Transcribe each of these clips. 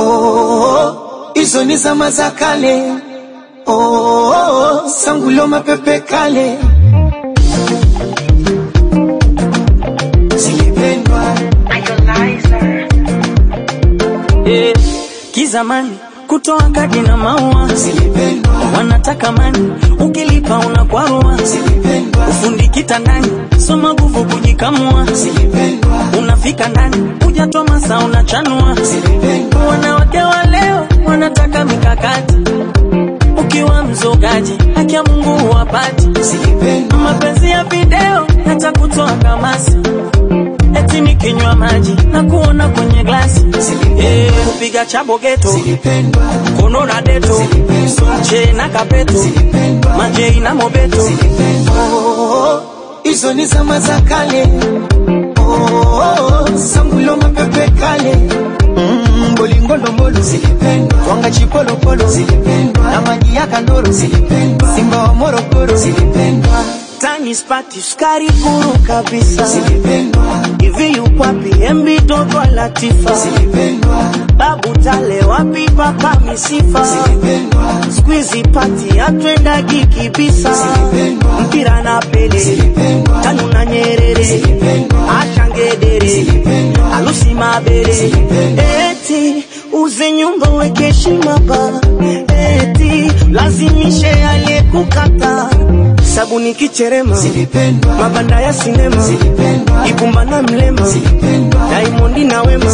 oh, hizo ni zama za kale oh, sangulo mapepe kale zilipendwa Eh, kizamani kutoa kadi na maua zilipendwa wanataka mani, ukilipa unakwarua. zilipendwa Ufundi kitandani, soma nguvu kujikamua. zilipendwa Unafika ndani, hujatoa masaa unachanua. zilipendwa Wanawake wa leo wanataka mikakati, ukiwa mzogaji haki ya Mungu huwapati. zilipendwa Mapenzi ya video yatakutoa kamasi, eti nikinywa maji na kuona kwenye glasi. Eh, kupiga chabo geto zilipendwa kono na deto che na kapeto majei na mobeto Oh, hizo ni zama za kale Oh, sangulo mapepe kale Mm, bolingo ndombolo zilipendwa twanga chipolopolo zilipendwa na maji ya kandoro zilipendwa simba wa morogoro zilipendwa tani spati sukari kuru kabisa zilipendwa hivi yukwapi MB dogo Latifa zilipendwa babu tale wapi papa misifa zilipendwa squeezy pati atwendagi kibisa Zilipendwa. mpira na pele Zilipendwa. tanu na nyerere Zilipendwa. ashangedere Zilipendwa. alusi mabere Zilipendwa. eti uze nyumba weke heshima ba eti lazimishe aliyekukata sabuni kicherema zilipendwa mabanda ya sinema zilipendwa ibumba na mlema zilipendwa daimondi na wema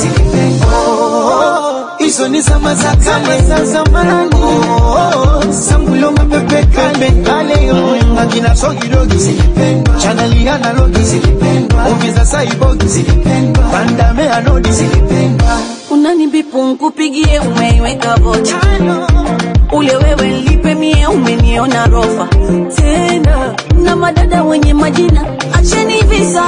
Oh, hizo ni zama za kale za zamani. Oh, sangulo mapepe kale kale yo akina sogidogi zilipendwa, chaneli analogi zilipendwa, movie za saibogi zilipendwa, pandame anodi zilipendwa. unanibipu nkupigie umeiweka vocha ule wewe lipe mie umeniona rofa tena na madada wenye majina acheni visa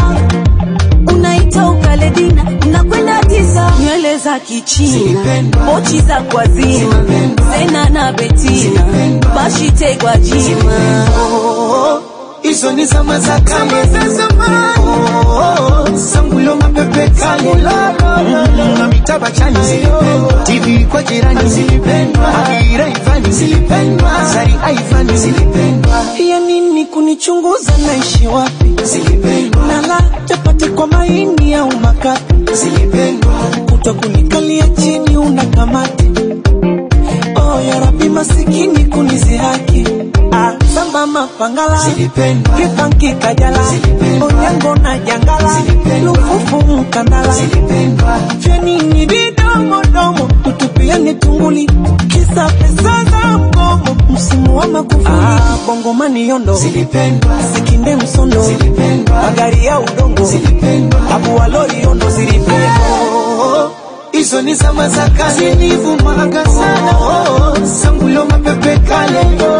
unaita ukaledina unakwenda tisa nywele za kichina Zilipendwa. pochi za kwazima Zilipendwa. zena na betina Zilipendwa. bashitegwa jima Oh, hizo ni zama za kale za zamani. Oh, sangulo mapepe kale Mm, na mitaba chani zilipendwa, TV kwa jirani zilipendwa, Akira Ivani zilipendwa, Zari Aivani zilipendwa, ya nini kunichunguza naishi wapi zilipendwa, nala chapati kwa maini au makapi zilipendwa, kuto kunikalia chini una kamati oh ya rabi masikini kunizihaki ah, samba mapangala zilipendwa, kipanki kajala Zilipendwa. onyango na jangala Zilipendwa. lufufu mkandala zilipendwa, vyanini vidomodomo tutupiani tunguli kisa pesa za mgomo msimu wa makufuli ah, bongomani yondo zilipendwa, sikinde msondo zilipendwa, magari ya udongo zilipendwa. abu walori yondo zilipendwa Oh, hizo ni zama za kale zilivumaga sana oh, sangulo mapepe kale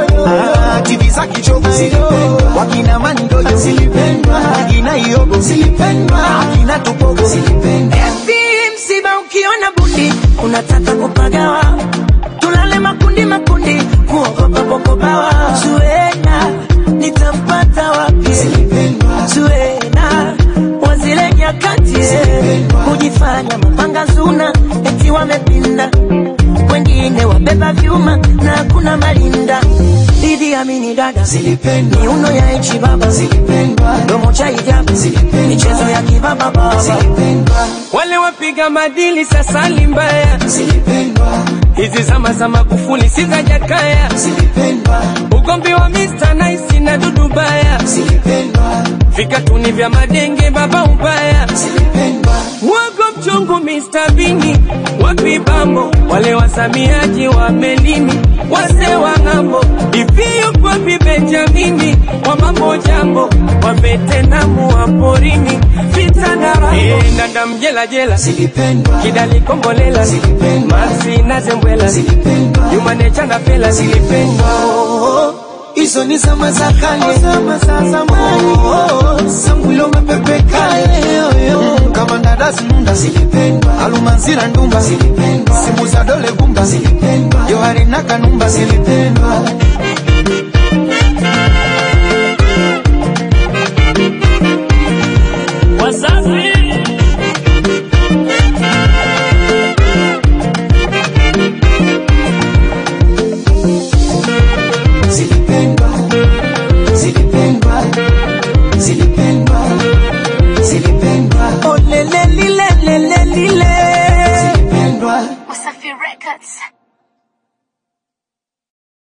ah, TV za kichovu zilipendwa, wakina mandoyo zilipendwa, akina iogo zilipendwa, akina tupogo zilipendwa, Eti msiba ukiona bundi unataka kupagawa, tulale makundi makundi, kuogopa popobawa. Zuena nitampata wapi? zilipendwa, Zuena wa zile nyakati kujifanya mapanga zuna, eti wamepinda, wengine wabeba vyuma na hakuna malinda. Didi amini dada, zilipendwa, miuno ya echi baba, zilipendwa, domo cha hijabu, Zilipendwa. michezo ya kibaba baba zilipendwa, wale wapiga madili sasa ni mbaya. zilipendwa, Hizi zama za Magufuli si za Jakaya, zilipendwa, ugomvi wa Mr. Nice na Dudu Baya, zilipendwa, vikatuni vya madenge baba ubaya, zilipendwa, wago mchungu Mr. Bini, wapi bambo wale wasamiaji wa melini, wase wa ng'ambo, iviyo kwapi Benjamini, wa mambo jambo, wa Vetenamu wa porini, vita na rambo, e, ndanda mjela jela, zilipendwa, kidali kombolela, Zilipendwa. Maxi na Zembwela, zilipendwa. Jumanecha na Fela zilipendwa. Oh, hizo ni zama za kale, zama za zamani. Oh, sangulo mapepe kale, Mm, kama ndadasi nunda zilipendwa, alumanzira ndumba zilipendwa, simu za dole gumba zilipendwa, johari na kanumba zilipendwa. Wasafi Records.